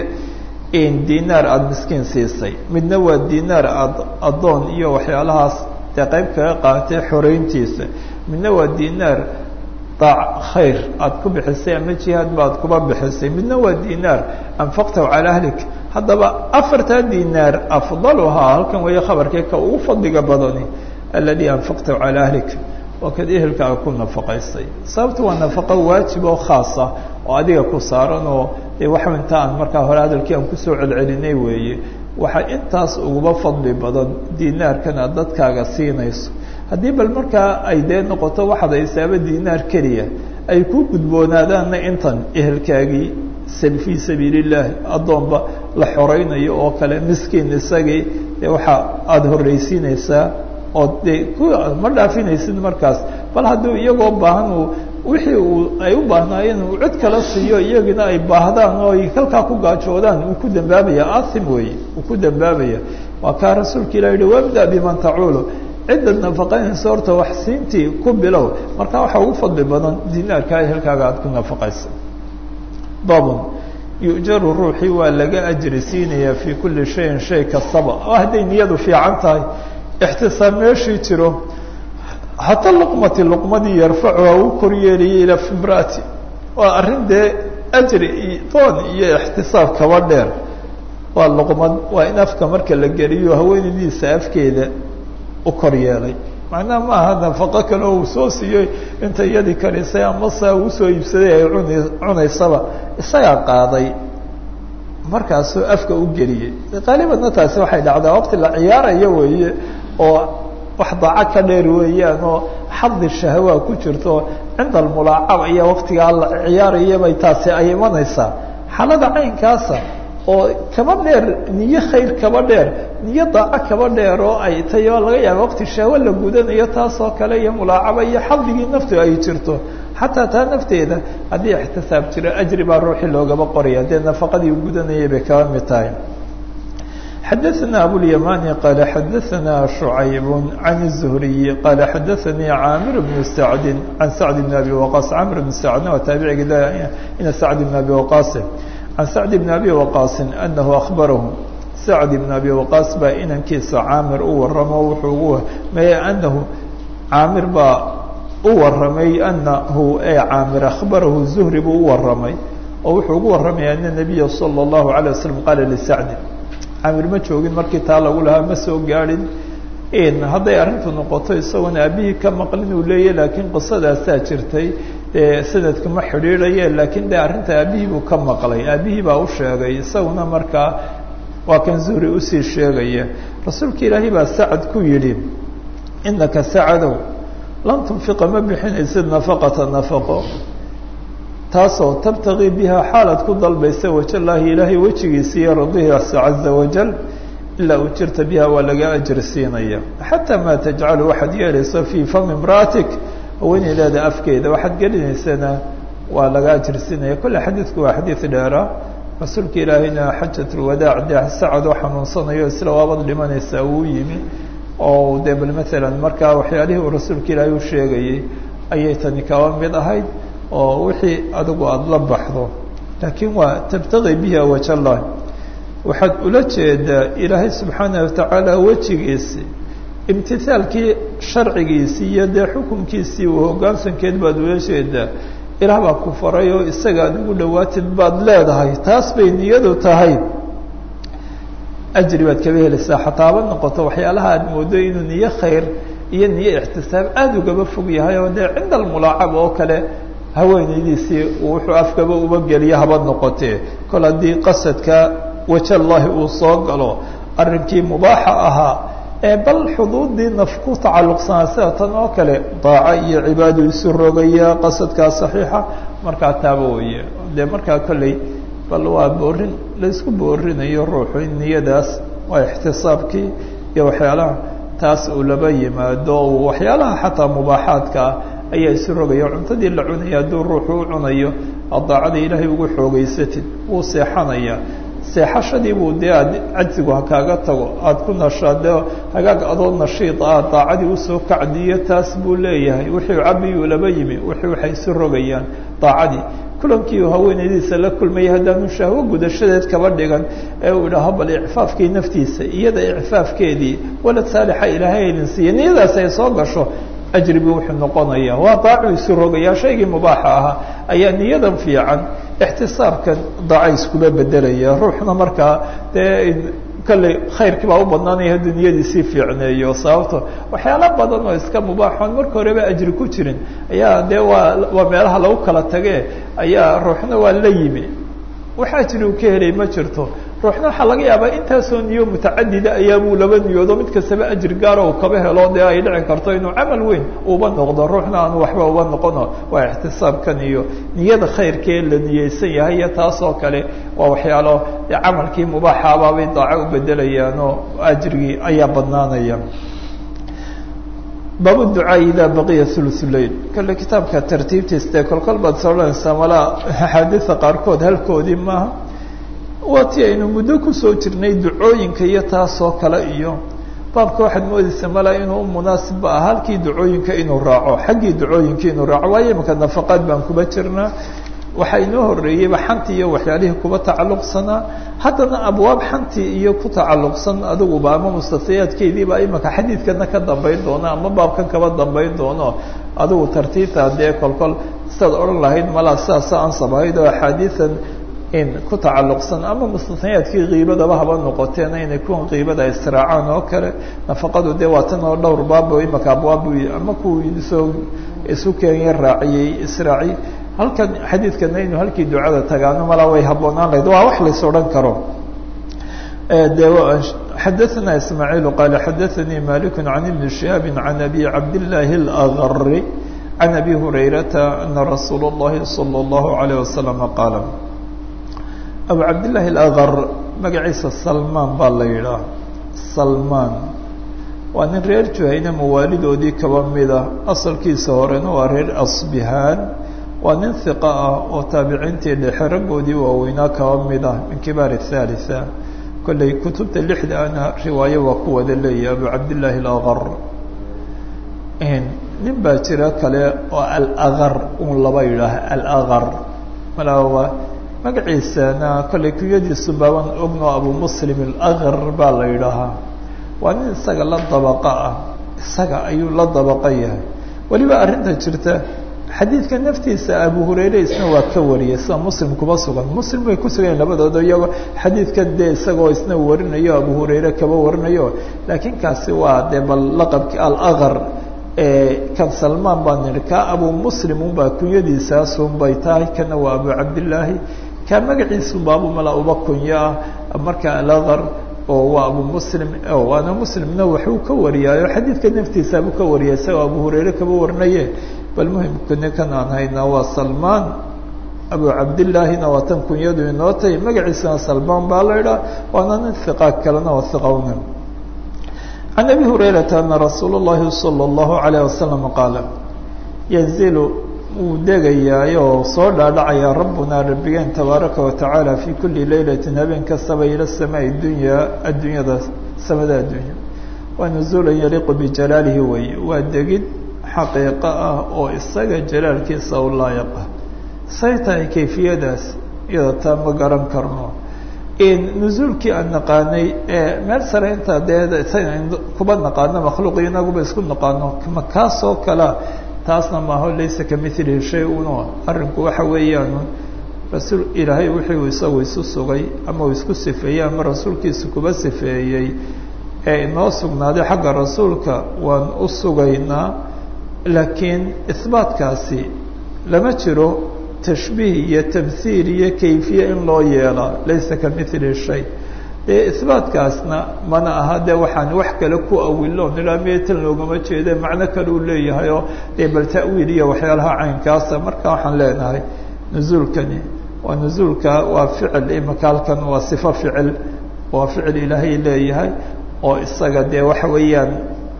Speaker 1: in dinaar aada miskiin siisay midna waa dinaar aada addoon iyo waxyaalahaas dee qayb kaga qaaatay xoreyntiisa midna waa dinaar daac khayr aada ku bixisay ama jihaad baad kuba bixisay midna waa dinaar anfaqtahu calaa ahlik haddaba afartaa dinaar afdaluhaa halkan weeye khabarkii ka ugu fadliga badani aladi anfaqtahu calaa ahlik waa kad ehelkaaga ku nafaqaysay sababta waa nafaqo waajib oo khaasa oo adiga ku saaran oo dee waxa inta aan markaa hore hadalkii aan kusoo celcelinay weeye waxaa intaas uguba fadli badan dinaarkan aad dadkaaga siinayso haddii bal markaa ay dee noqoto waxaad haysaaba dinaar keliya ay ku gudboonaadaanna intan ehelkaagii fii sabiil illaahi addoonba la xoreynayo oo kale miskiin isagii dee waxa aada horreysiinaysaa oo de ma dhaafinaysid markaas bal hadduu iyagoo baahan uu wixii uu ay u baahnaayeen uu cid kala siiyo iyagina ay baahdaan oo ay halkaa ku gaajoodaan uu ku dambaabaya asim weeye uu ku dambaabaya waa kaa rasuulka ilah yihi wabda biman tacuulu ciddaad nafaqaynaysa horta wax siintii ku bilow markaa waxaa ugu fadli badan dinaarkaa ehelkaaga aada ku nafaqaysa babun yu'jaru ruuxii waa laga ajri siinayaa fii kulli shayin shay kastaba oo hadday niyadu fiican tahay ixtisaab meeshii jiro xataa luqmati luqmadii yarfacuha uu koryeeliyay ilaa fimraati waa arrin dee ajri doon iyo ixtisaab kaba dheer waa luqmad waa in afka marka la geliyo haweenaydiisa afkeeda u kor yeelay macnaha ma aha nafaqo kale oo uu soo siiyey inta iyadii karisay ama saa uu soo iibsaday ay cuni cunaysaba isagaa qaaday markaasuu afka u geliyey qaalibanna taasi waxay dhacdaa waqti la ciyaarayo weeye oo wax daaco ka dheer weeyaan oo xadi shahwa ku jirto cinda almulaacaba iyo waqtigaa la ciyaarayabay taasi ay imanaysaa xaalada caynkaasa oo kaba dheer niyo khayr kaba dheer niyo daaco kaba dheer oo ay tay oo laga yaaba waqti shahwo la gudanayo taasoo kale iyo mulaacaba iyo xadigii naftu ay jirto xataa taa nafteeda haddii ixtisaab jiro ajri baa ruuxii loogaba qoraya dee nafaqadii u gudanayay bay kaba mid tahay xadaثna abوlyamani qala xadaثna شhucayb can الزhriي qala xadaثanii caamir bn sacdi can sacd bn abi waqaas camr bn sacdna waa taabiciga ina sacd bn abi waqaasin can sacd bn abi waqaasin anahu akhbarahu sacd bn abi waqaas baa inankiisa caamir u waramo wuxuu ugu meye anahu caamir baa u waramay anahu e caamir akhbarahu zuhri buu u waramay oo wuxuu ugu waramay ana nabiya salى الlahu عalيه waslm qaala lisacdi caamir ma joogin markii taa lagu lahaa ma soo gaadhin hadday arrintu noqoto isagoona aabihii ka maqlin uu leeyahy laakiin qisadaasaa jirtay sanadka ma xidhiidhaye laakiin de arrinta aabihii buu ka maqlay aabihii baa u sheegay isaguna markaa waa kan zuhri usii sheegaya rasuulka ilaahay baa sacad ku yidhi inaka sacadow lan tunfiqa ma bixinaysid nafaqata nafaqo taasoo tabtagii bihaa xaalaad ku dalbaysa wajallaahi ilaahay wejigiisa iyo radihiisa caza wajal ilaa ujirta biha waa laga ajri siinaya xataa maa tajcalu waxaad yeelayso fii fami imra'atik haweeneydaada afkeeda waxaad gelinaysana waa laga ajri siinaya kolle xadiidku waa xadiid dheera rasuulka ilaahayna xajat lwadaac dee sacad oo xanuunsanayo isla waabad dhimanaysaa uu yimi oo dee bal maalan markaa waxyaalihii uu rasuulka ilaahay u sheegayey ayay tani kaba mid ahayd oo wixii adigu aada la baxdo laakiin waa tabtagi biha wajallah waxaad ula jeedaa ilaahay subxaanah watacaala wejigiisii imtithaalkii sharcigiisii iyo dee xukunkiisii uu hoggaansankeed baad ula jeedaa ilaah baa ku faray oo isaga aad ugu dhawaatid baad leedahay taas bay niyadu tahay ajri baad kaba helaysaa xataaba noqoto waxyaalaha aad moodo inuu niyo khayr iyo niyo ixtisaab aada ugaba fog yahay oo dee cinda almulaacaba oo kale haweenaydiisii wuxuu afkaba uba geliya haba noqotee kol haddii qasadka wajallahi uu soo galo arrinkii mubaaxa ahaa ee bal xuduudii naf ku tacalluqsanaa sida tan oo kale daaco iyo cibaadu isu rogaya qasadkaa saxiixa markaa taaba weye dee markaa kolley bal waa boorin laysku boorinayo ruuxu in niyadaas waa ixtisaabkii iyo waxyaalaha taas uu laba yimaado waxyaalaha xataa mubaaxaadka ah ayaa isu rogaya cuntadii la cunaya hadduu ruuxu u cunayo aad daacada ilaahay ugu xoogeysatid wuu seexanaya seexashadii buu dee aad cajsigu ha kaaga tago aada ku nashaade hagaag adoo nashiid ah daacadii usoo kacdiyo taas buu leeyahay wixii cabiyuu laba yimi wixii waxay isu rogayaan daacadii kulankii uu haweenaydiisa la kulmayay haddaanu shahwo gudashadeed kaba dhigan ee uu idhaaho bal icfaafkii naftiisa iyada icfaafkeedii walad saalixa ilaahay aynan siiya niyadaas ay soo gasho ajribi wuxuu noqonaya waa daacu isu rogaya shaygii mubaaxa ahaa ayaa niyadan fiican ixtisaabkan daaca iskula bedelaya ruuxna markaa dee kolley khayrkii baa u badnaanaya hadduu niyadiisii fiicneeyo sababto waxyaala badan oo iska mubaaxoon marka horeba ajri ku jirin ayaa dee waa waa meelaha lagu kala tage ayaa ruuxna waa la yimi wax ajri uu ka helay ma jirto ruuxna waxaa laga yaabaa intaasoo niyo mutacadida ayaabuu laba niyoodo mid kastaba ajri gaaro uu kaba helo dee ay dhici karto inuu camal weyn uba noqdo ruuxna aanu waxba uba noqono waa ixtisaabkan iyo niyada khayrkee la niyeysan yahay iyo taas oo kale waa waxyaalo dee camalkii mubaaxaabaabay daaco u bedelayaan oo ajrigii ayaa badnaanaya baabu ducaa idaa baqiya thuluth lail kale kitaabka tartiibtiis dee kolkol baad soranaysaa malaa axaadiida qaarkood halkoodii maaha waa ti aynu muddo kusoo jirnay ducooyinka iyo taasoo kale iyo baabka waxaad moodeysaa malaa inuu munaasibba ah halkii ducooyinka inuu raaco xaggii ducooyinka inuu raaco waayo imika nafaqaad baan kuba jirnaa waxaa inoo horeeyeyba xantii iyo waxyaalihii kuba tacalluqsanaa haddana abwaab xantii iyo ku tacalluqsan adiguba ama mustafayaadkeediiba imaka xadiidkana ka dambayn doono ama baabkan kaba dambayn doono adigu tartiibta dee kolkol sidaad odhan lahayd malaa sidaasa ansab ahayd oo axaadiian in ku tacalluqsan ama mustanayaadkii kiibadaba haba noqoteena inay kuwan kiibada israacaan oo kale nafaqadu dee waa tan oo dhowr baabo imaka abwaab ama kuwii soo isu keenya raaciyey israaci halkan xadiidkana inu halkii ducada tagaano malaa way habboonaan lahayd waa wax lays odhan karo de xadaثna ismaaعiil qaala xadaثanii malik can ibni شihaabi can abi cabdالlahi اlأgri can abi hurayrata ana rasuul الlahi salى الlahu عalيه wasalam qaala abu cabdالlahi اlأgr magaciisa salmaan baa la yidhaah salmaan waa nin reer juhayna mawaalidoodii kaba mida asalkiisa horena waa reer asbihaan waa nin hiqa ah oo taabiciintii dhexe raggoodii waaweynaa kaba mid ah min kibaar الثالثة kolley kutubta lixda ana riwaayo waa ku wada leeyahy abu cabdillaahi alaqar nin baa jira kale oo alaqar un laba yidhaah alaqar malaa magaciisana kolley kunyadiisu baaban ogno abu muslim alaqar baa la yidhaahaa waa nin isaga la dabaqa ah isaga ayuu la dabaqa yahay weliba arrinta jirta xadiidka naftiisa abu hurayre isna waa ka wariyay sida muslim kuba sugan muslim way ku sugayen labadooda iyagoo xadiidkan dee isagoo isna warinayo abu hurayre kaba warinayo laakiin kaasi waa dee bal laqabki alaqar kan salmaan baan nidhi ka abu muslim unbaa kunyadiisaasun bay tahay kana waa abu cabdillaahi ka magaciisu baabu mala uba kunyo ah marka alaqar oo waa abu muslim waana muslimna waxuu ka wariyaayo xadiidka naftiisaabu ka wariyay isagoo abu hurayre kaba warinaye bal muhimka ninkan aan haynaa waa salmaan abu cabdillaahina waa tan kunyadu inoo tahay magaciisana salmaan baa la idhaha waana nin hiqa kalena waa hiqowna can abi hurayrata ana rasuula اllahi salى اllahu alayh wasalam qaala yanzilu wuu degayaay oo soo dhaadhacayaa rabbunaa rabbigeen tabaaraka watacaala fi kuli leylatin habeen kastaba ila samaai dunyaa addunyada samada addunya waa nuzuulan yaliiqu bijalaalihi wey waa degid xaqiiqo ah oo isaga jalaalkiisa u laayiq ah say tahay kayfiyadaas iyada taa ma garan karno nuzuulkii aan naqaanay meel sare inta dee kuba naqaano makhluuq inaguba isku naqaano ma kaasoo kalea taasna maaho laysa kamilihi shay uno arrinku waxa weeyaan rasuul ilaahay wuxuu isagu isu sugay ama uu isku sifeeyey ama rasuulkiisa kuba sifeeyey ee inoo sugnaaday xagga rasuulka waan u sugaynaa laakiin isbaatkaasi lama jiro tashbiih iyo tamhiil iyo kayfiye in loo yeelaa laysa kamilihi shay dee isbaatkaasna mana aha dee waxaan wax kale ku awilo nilaa meetan loogama jeede macno kale uu leeyahay oo dee bal ta'wiil iyo waxyaalaha caynkaasa marka waxaan leenahay nuzuulkani waa nuzuulka waa ficil imaka halkan waa sifo ficil waa ficil ilaahay leeyahay oo isaga dee waxa weeyaan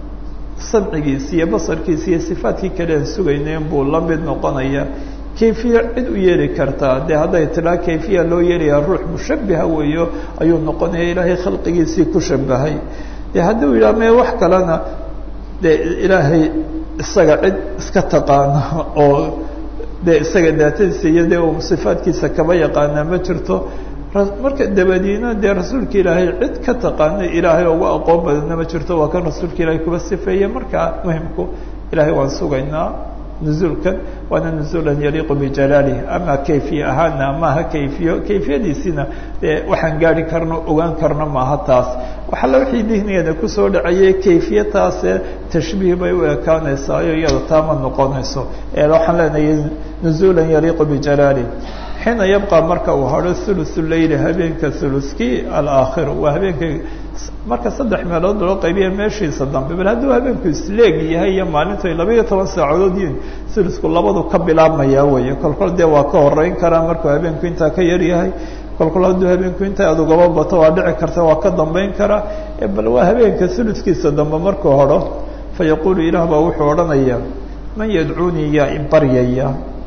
Speaker 1: samcigiisi iyo basarkiisi iyo sifaadkii kale aan sugayneen buu la mid noqonaya kayfiya cid u yeeli kartaa dee hadday tidhaa kayfiya loo yeelayaa ruux mushabiha weeyo ayuu noqonaya ilaahay khalqigiisii ku shabahay dee hadduu yidhaha mee wax kalena dee ilaahay isaga cid iska taqaana oo dee isaga daatadiisa iyo dee uu sifaadkiisa kaba yaqaanaa ma jirto marka dabadiina dee rasuulka ilaahay cid ka taqaana ilaahay uga aqoon badanna ma jirto waa kan rasuulka ilaahay kuba sifeeye markaa muhimku ilaahay waan sugaynaa nuzuulkan waana nuzuulan yaliiqu bijalaalih ama kayfiye ahaana maaha kayfiyo kayfiyadiisina dee waxaan gaari karno ogaan karno maaha taas waxalla wixii dihnigeeda kusoo dhacayay kayfiye taase tashbiih bay u ekaanaysaayo iyada taama noqonayso ee waxaan leenahay nuzuulan yaliiqu bijalaalih xiina yabqa marka uu hadho thuluthu leyli habeenka thuluskii alaakhir waa habeenka marka saddex meelood loo qaybiya meeshiisa dambe bal hadduu habeenku isleeg yahay iyo maalintu ay laba iyo toban saacadood yihiin thulusku labadu ka bilaabmayaa weeye kolkol dee waa ka horeyn karaa markuu habeenku intaa ka yar yahay kolkol hadduu habeenku inta aad ugaba bato waa dhici karta waa ka dambeyn karaa bal waa habeenka thuluskiisa dambe markuu hadho fa yaquulu ilaah baa wuxuu odhanayaa man yadcuunii yaa ibaryaya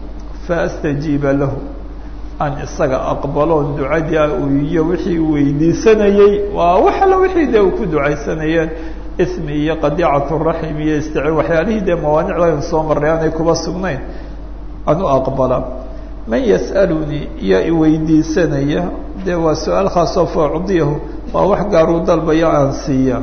Speaker 1: fa astajiiba lahu aan isaga aqbaloon ducadii iyo wixii weydiisanayey waa wax alla wixii dee uu ku ducaysanayeen ismi iyo qadiicatu raxim iyo istici waxyaalihii dee mawaanicda aynu soo marray aanay kuba sugnayn aan u aqbala man yas'alunii yaa iweydiisanaya dee waa su-aal khaasoo faucdiyahu waa wax gaaruu dalbayo aan siiya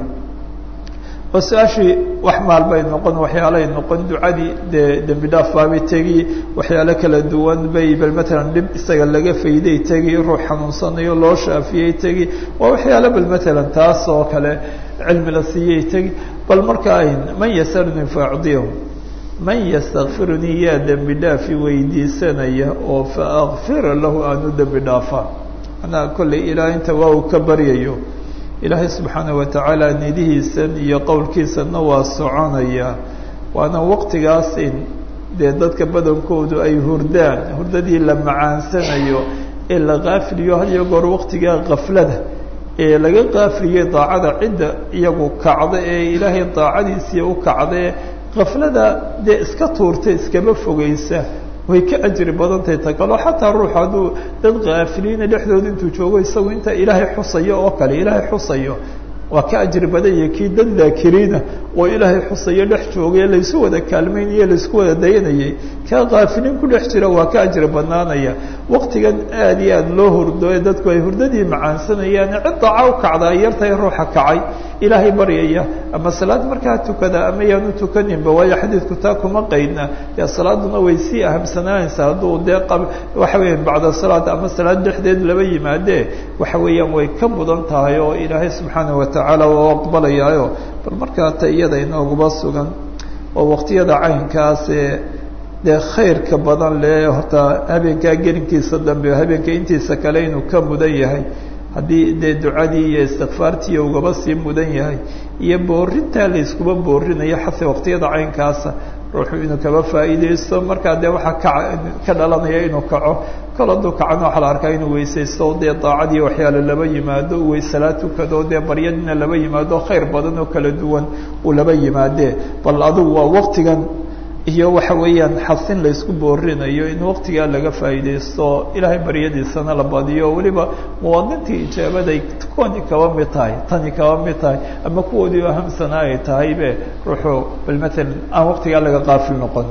Speaker 1: oo su-aashii wax maal bay noqon waxyaalay noqon ducadii dee dembi dhaaf baabay tegi waxyaalo kala duwan bay bal matalan dhib isaga laga fayday tegi ruux xanuunsanayo loo shaafiyey tegi waa waxyaalo bal matalan taas oo kale cilmi la siiyey tegi bal markaa man yasalunii faacdiyahu man yastakfirunii yaa dembi dhaafi weydiisanaya oo fa akfira lahu aanu dembi dhaafaa manaa kollay ilaa inta waa uu ka baryayo ilaahay subxaana wa tacaala nidihiisan iyo qowlkiisanna waa soconaya waana waqtigaas in dee dadka badankoodu ay hurdaan hurdadii la macaansanayo ee la qaafiliyo had iyo goor waqtigaa kaflada ee laga qaafiliyey daacada cidda iyagu kacda ee ilaahay daacadiisii u kacdae kaflada dee iska tuurta iskama fogeysa way ka ajri badantahay ta kaleo xataa ruux hadduu dad kaafiliina dhexdooda intuu joogo isagu inta ilaahay xusayo oo kale ilaahay xusayo waa ka ajri badanya kii dad daakiriina oo ilaahay xusayo dhex joogay laysu wada kaalmaynaye laysku wada dayanayay kaa kaafiliin ku dhex jira waa ka ajri badnaanaya waqtigan aad iyo aad loo hurdo ee dadku ay hurdadii macaansanayaan cid daaca u kacda ay yartahay ruuxa kacay ilaahay baryaya ama salaad markaa tukada ama yaanu tukaninba waayo xadiidku taa kuma qaydna dee salaaduna way sii ahamsanaanaysaa hadduu dee waxa weya bacda salaad ama salaad dhexdeed laba yimaadee waxa weeyaan way ka mudan tahay oo ilaahay subxaana watacaala waa aqbalayaayo bal markaa ta iyada inooguma sugan oo waqtiyada caynkaasee dee khayrka badan le horta habeenkaa gelinkiisa dambe habeenka intiisa kale inuu ka mudan yahay haddii dee ducadii iyo istikfaartii ugaba sii mudan yahay iyo boorintaa layskuba boorinayo xase waqtiyada caynkaasa ruuxu inuu kaba faa'iideysto markaa dee waxaa ka ka dhalanaya inuu kaco kol hadduu kacana waxaa la arkaa inuu weysaysto dee daacadii waxyaale laba yimaado weysalaa tukado dee baryadina laba yimaado khayr badan oo kala duwan uu laba yimaadee bal adugu waa waqtigan iyo waxa weeyaan xasin laysku boorinayo in waqtigaa laga faa'iideysto ilaahay baryadiisana la badiyo weliba muwaadintii ijaabaday kuwani kaba mid tahay tani kaba mid tahay ama kuwoodii ahamsana ay tahaybe ruuxu bal matalan aan waqtigaa laga qaafil noqon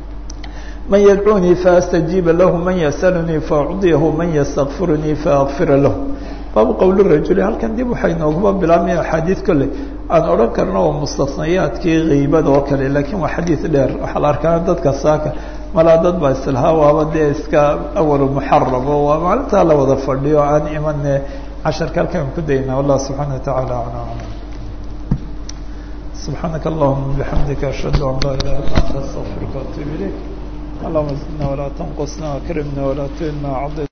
Speaker 1: man yadcuunii faastajiiba lahu man yasalunii faacdiyahu man yastakfirunii faakfira lahu baabu qowl rajuli halkan dib waxay nooguma bilaabmaya axaadiid kolley aan odhan karno oo mustasnayaadkii kiibada oo kale laakiin waa xadiid dheer waxaa la arkaa dadka saaka malaa dad baa islahaa waaba dee iska awalu muxarabo waa maalintaa la wada fadhiyo aan imane casharka halkaan ku daynaa wallah subxaana watacaala aclam subxaanaka allahuma bixamdika ashhadu an laa ilaha illa anta astaqfiruka waatuub ilayk allahuma zidna walaa tanqusna akrimna walaa tuhina